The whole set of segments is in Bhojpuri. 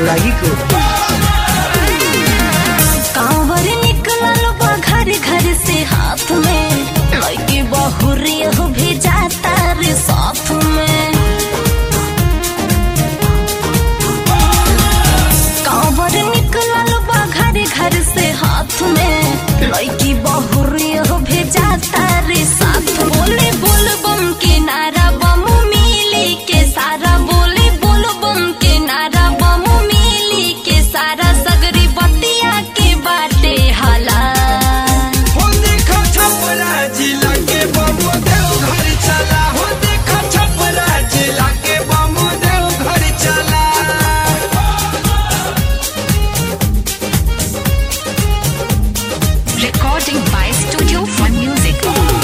अनुरागी को कांवर निकलल बा घर घर से हाथ में लड़की बहुरी हो भेजाता रे साथ में कांवर निकलल बा घर घर से हाथ में लड़की बहुरी हो भेजाता रे साथ बोले बोल बम के नारा बम मिली के सारा बोले बोल बम के नारा बम मिली के सारा सगरी बतिया के बाटे हाला हो देखो छपरा जिला के बम देव घर चला हो देखो छपरा जिला के बम देव घर चला Recording by Studio Fun Music.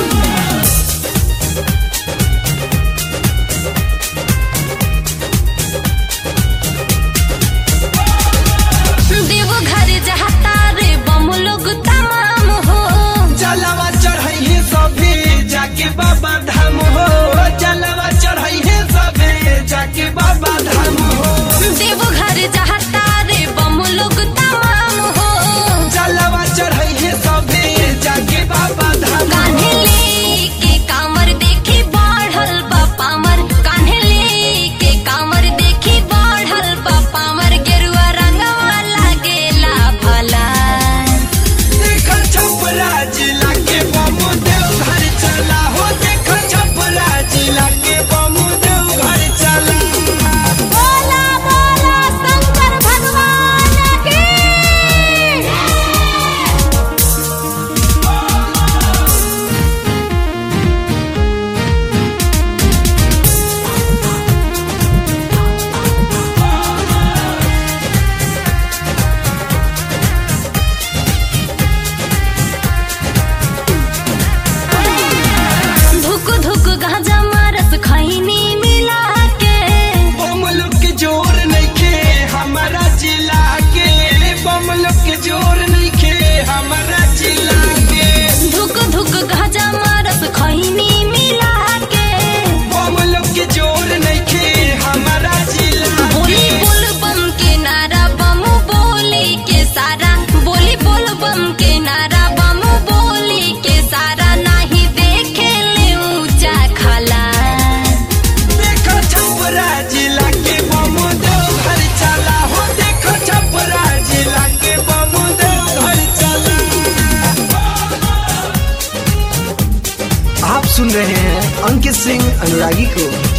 देव घर जहता रे बम लोग तमाम हो जलवा चढ़ाइए सभी जाके बाबा धाम हो जलवा चढ़ाइए सभी जाके बाबा धाम हो देव घर जहता रे बम लोग तमाम हो जलवा चढ़ाइए सभी जाके बाबा धाम कान्हे लेके कामर देखी बढ़ल बा पामर कान्हे लेके कामर देखी बढ़ल बा पामर गेरुआ रंगवा लागेला भला देखो छपरा जिला के बम देव घर चला हो देखो छपरा जिला के बम देव घर चला बोला बोला शंकर भगवान की धुक धुक गांजा मारस खैनी मिला के बम लोग के जोर नइखे हमारा जिला के बम लोग के जोर नइखे हमारा जिला के धुक धुक गांजा मारस खैनी मिला के बम लोग के जोर नइखे हमारा जिला बोली के बोल बम के नारा बम बोली के सारा बोली बोल बम के नारा बम बोली के सारा नहीं देखे ले ऊंचा खला देखो छपरा जिला के बम देव घर चला हो देखो छपरा जिला के बम देव घर चला आप सुन रहे हैं अंकित सिंह अनुरागी को